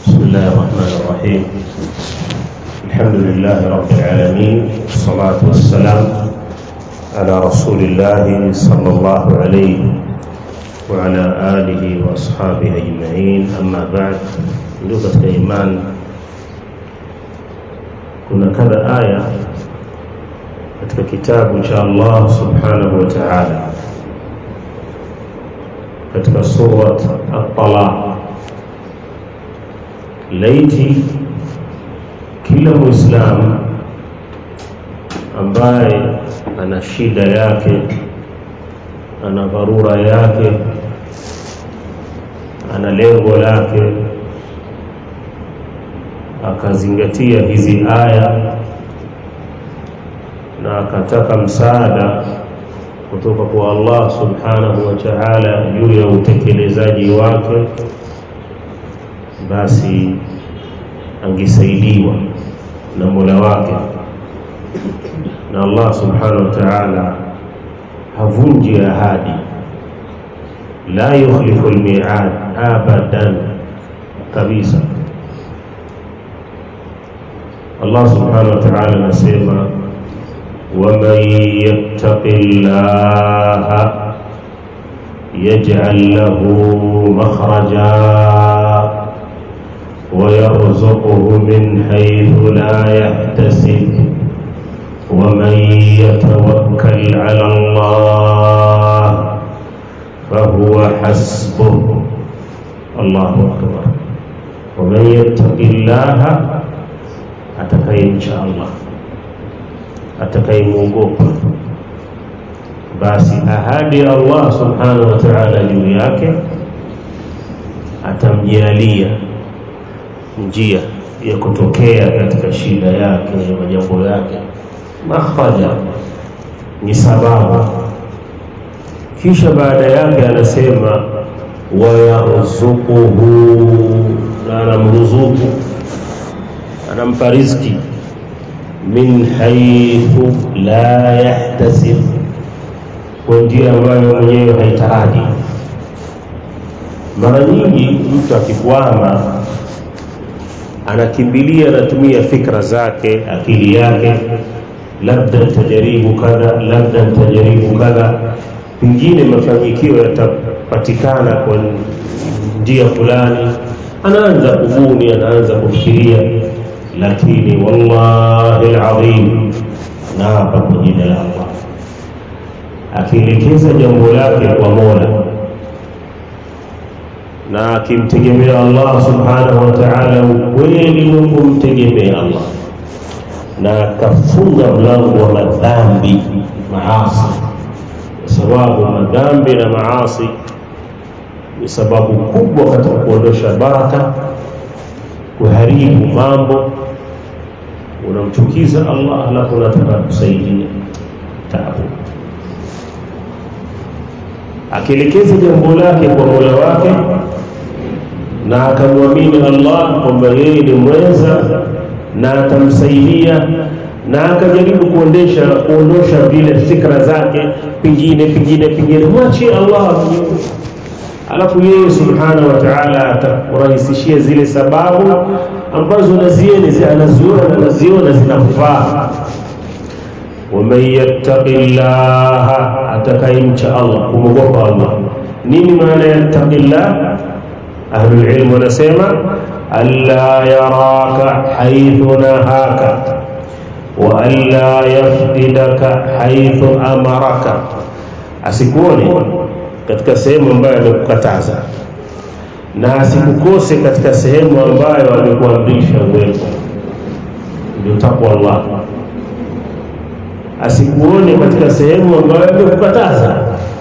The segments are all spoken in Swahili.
بسم الله الرحمن الرحيم الحمد لله رب العالمين والصلاة والسلام على رسول الله صلى الله عليه وعلى آله وأصحابه أجمعين أما بعد ndugu katika imani kuna kadha aya katika kitabu cha Allah subhanahu wa ta'ala katika surat at-talaq laiti kila muislamu ambaye ana shida yake ana dharura yake ana lengo lake akazingatia hizi aya na akataka msaada kutoka kwa Allah subhanahu wa ta'ala juu ya utekelezaji wake basi angesaidiwa na Mola wake na Allah subhanahu wa ta'ala havunji ahadi la yukhlifu almi'ad abadan kabisa Allah subhanahu wa ta'ala anasema ومن يتق الله يجعل له مخرجا ويرزقه من حيث لا يحتسب ومن يتوكل على الله فهو حسبه الله أكبر ومن يتق الله أتكي إن شاء الله atakayemwogopa basi ahadi ya Allah subhanahu wa ta'ala juu yake atamjalia njia ya kutokea katika shida yake ya majambo yake makhraja ni sababu kisha baada yake anasema wayarzuquhu na anamruzuku anampa riziki min haithu la yahtasib, kwa njia ambayo mwenyewe haitaraji. Mara nyingi mtu akikwama, anakimbilia anatumia fikra zake, akili yake, labda nitajaribu kadha, labda nitajaribu kadha, pengine mafanikio yatapatikana kwa njia fulani. Anaanza kubuni, anaanza kufikiria lakini wallahi alazim naapa kwa jina la Allah akielekeza jambo lake kwa Mola na akimtegemea Allah subhanahu wa ta'ala ukweli wa kumtegemea Allah na akafunga mlango wa madhambi maasi kwa sababu madhambi na maasi ni sababu kubwa katika kuondosha baraka kuharibu mambo unamchukiza Allah alafu unataka kusaidia taabu akielekeza jambo lake kwa Mola wake na akamwamini Allah kwamba yeye ni mweza na atamsaidia na akajaribu kuondesha kuondosha vile fikra zake pengine pengine pengine mwachie Allah alafu yeye subhanahu wa ta'ala atakurahisishia zile sababu ambazo nazieni anaziona anaziona zinafaa waman yattaqillaha atakayemcha Allah kumwogopa Allah nini maana yattaqillah ahlul ilm wanasema alla yaraka haythu nahaka wa alla yafdidaka haythu amaraka asikuone katika sehemu ambayo amekukataza na asikukose katika sehemu ambayo amekuamrisha uwepo ndio takwa Allah asikuone katika sehemu ambayo amekukataza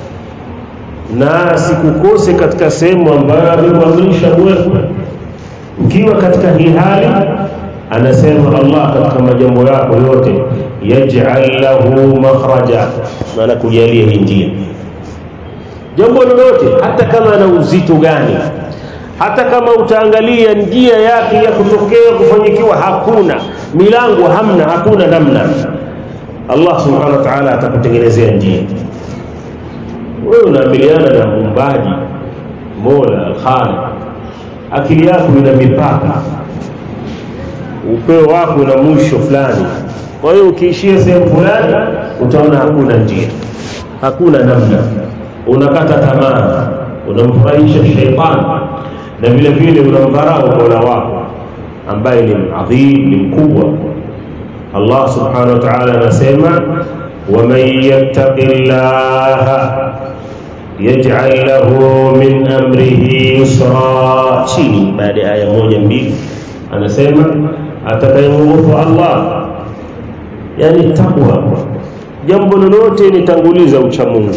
na asikukose katika sehemu ambayo amekuamrisha uwepo ukiwa katika hii hali anasema Allah katika majambo yako yote yaj'al lahu makhraja maana kujalia hii njia jambo lolote hata kama ana uzito gani hata kama utaangalia njia yake ya kutokea kufanyikiwa hakuna milango hamna hakuna namna Allah subhanahu wa ta'ala atakutengenezea njia wewe unaamiliana na muumbaji Mola al-Khaliq akili yako ina mipaka upeo wako una mwisho fulani kwa hiyo ukiishia sehemu fulani utaona hakuna njia hakuna namna unakata tamaa unamfurahisha sheitani na vile vile unamdharau mola wako ambaye ni adhim ni mkubwa allah subhanahu wa ta'ala anasema waman yattaqi llaha yaj'al lahu min amrihi yusra chini baada ya aya moja mbili anasema atakayemwogopa allah yani takwa jambo lolote nitanguliza ucha mungu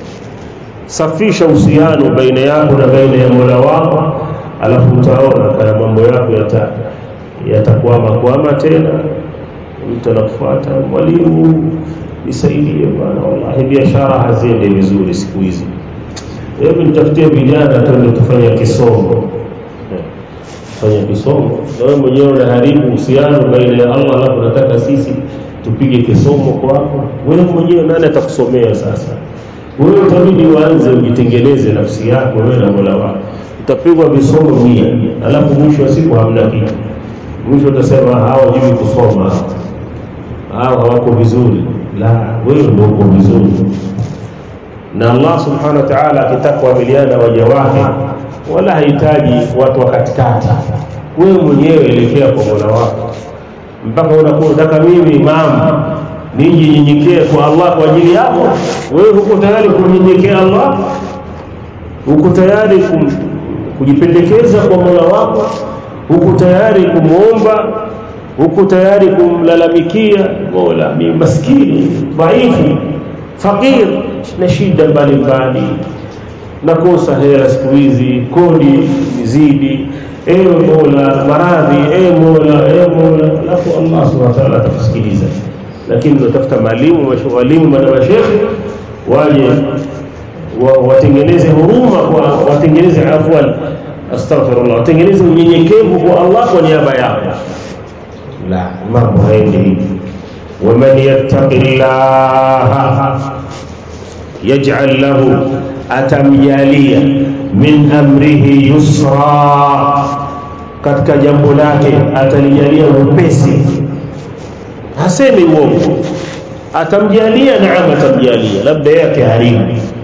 safisha uhusiano baina yako na baina ya mola wako alafu utaona kana mambo yako yata yatakwama kwama tena mtu anakufuata mwalimu nisaidie bwana wallahi biashara haziendi vizuri siku hizi hebu nitafutie vijana twende tufanye kisomo fanya kisomo na wewe mwenyewe unaharibu uhusiano baina ya Allah alafu unataka sisi tupige kisomo kwako wewe mwenyewe nani atakusomea sasa wewe utabidi uanze ujitengeneze nafsi yako wewe na Mola wako utapigwa visomo mia alafu mwisho wa siku hamna kitu mwisho utasema hawajui kusoma hao hawako vizuri la wewe ndio uko vizuri na Allah subhanahu wa ta'ala akitaka kuamiliana waja wake wala hahitaji watu wa katikati wewe mwenyewe elekea kwa Mola wako mpaka unakuwa unataka mimi imamu nije nyenyekee kwa Allah kwa ajili yako wewe huko tayari kumnyenyekea Allah uko tayari kum, kujipendekeza kwa Mola wako uko tayari kumwomba uko tayari kumlalamikia Mola mimi maskini dhaifu fakir na shida mbalimbali nakosa hela siku hizi kodi mizidi ewe mola maradhi ewe mola ewe mola alafu allah subhanahu wa ta'ala atakusikiliza lakini unatafuta malimu walimu na mashekhe waje watengeneze huruma kwa watengeneze afwan astaghfirullah watengeneze unyenyekevu kwa allah kwa niaba yako la mambo haendi hivi waman yattaqillaha yaj'al lahu atamjalia min amrihi yusra katika jambo lake atalijalia upesi hasemi uongo atamjalia naam atamjalia labda yake haribu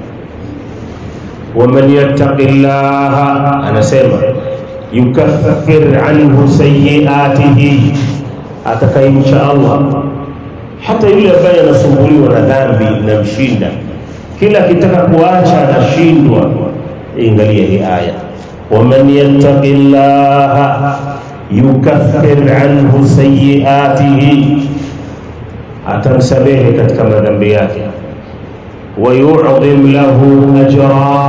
waman yattaqi llaha anasema yukaffir anhu sayiatihi atakayemcha allah hata yule ambaye anasumbuliwa na dhambi inamshinda kila akitaka kuacha anashindwa ingalia hii aya waman yattaqi llaha yukaffir anhu sayiatihi atamsamehe katika madhambi yake wayudhim lahu ajra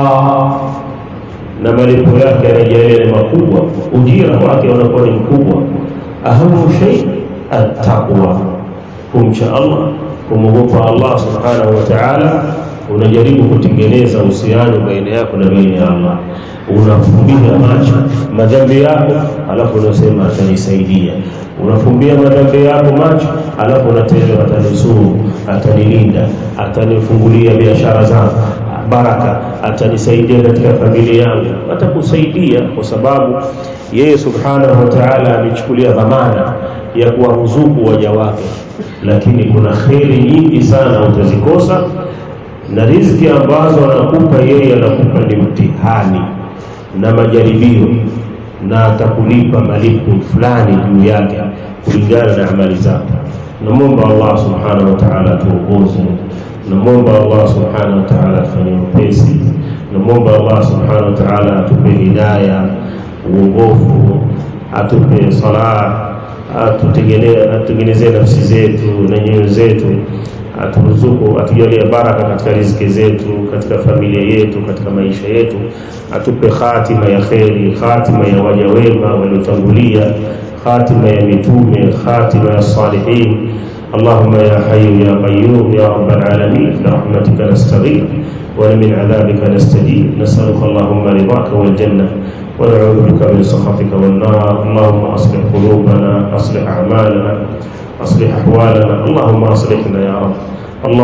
na malipo yake yanajalia ni makubwa ujira wake unakuwa ni mkubwa ahamu shay attaqwa kumcha allah kumwogopa allah subhanahu wa ta'ala unajaribu kutengeneza uhusiano baina yako na baina ya Allah unafumbia macho madhambi yako alafu unasema atanisaidia unafumbia madhambi yako macho alafu unatenda atanusuru atanilinda atanifungulia biashara zangu baraka atanisaidia katika familia yangu atakusaidia kwa sababu yeye subhanahu wa ta'ala amechukulia dhamana ya kuwaruzuku waja wake lakini kuna kheri nyingi sana utazikosa na riziki ambazo anakupa yeye anakupa ni mtihani na majaribio na atakulipa malipo fulani juu yake kulingana na amali zako namwomba allah subhanahu wa taala atuongoze namwomba allah subhanahu wa taala atufanye upesi namwomba allah subhanahu wa taala atupe hidaya uongofu atupe salah atutengenezee nafsi zetu na nyoyo zetu aturuzuku atujalie baraka katika riziki zetu katika familia yetu katika maisha yetu atupe khatima ya kheri khatima ya waja wema waliotangulia khatima ya mitume khatima ya salihin اللهم يا حي يا قيوم يا رب العالمين برحمتك نستغيث ومن عذابك نستجيب نسألك اللهم رضاك والجنة ونعوذ بك من سخطك والنار اللهم أصلح قلوبنا أصلح أعمالنا أصلح أحوالنا اللهم أصلحنا يا رب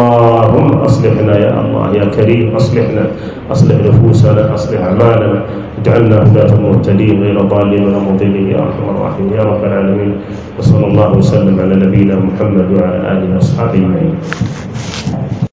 اللهم أصلحنا يا الله يا كريم أصلحنا أصلح نفوسنا أصلح أعمالنا اجعلنا هداة مهتدين غير ضالين ولا مضلين يا ارحم الراحمين يا رب العالمين وصلى الله وسلم على نبينا محمد وعلى اله واصحابه اجمعين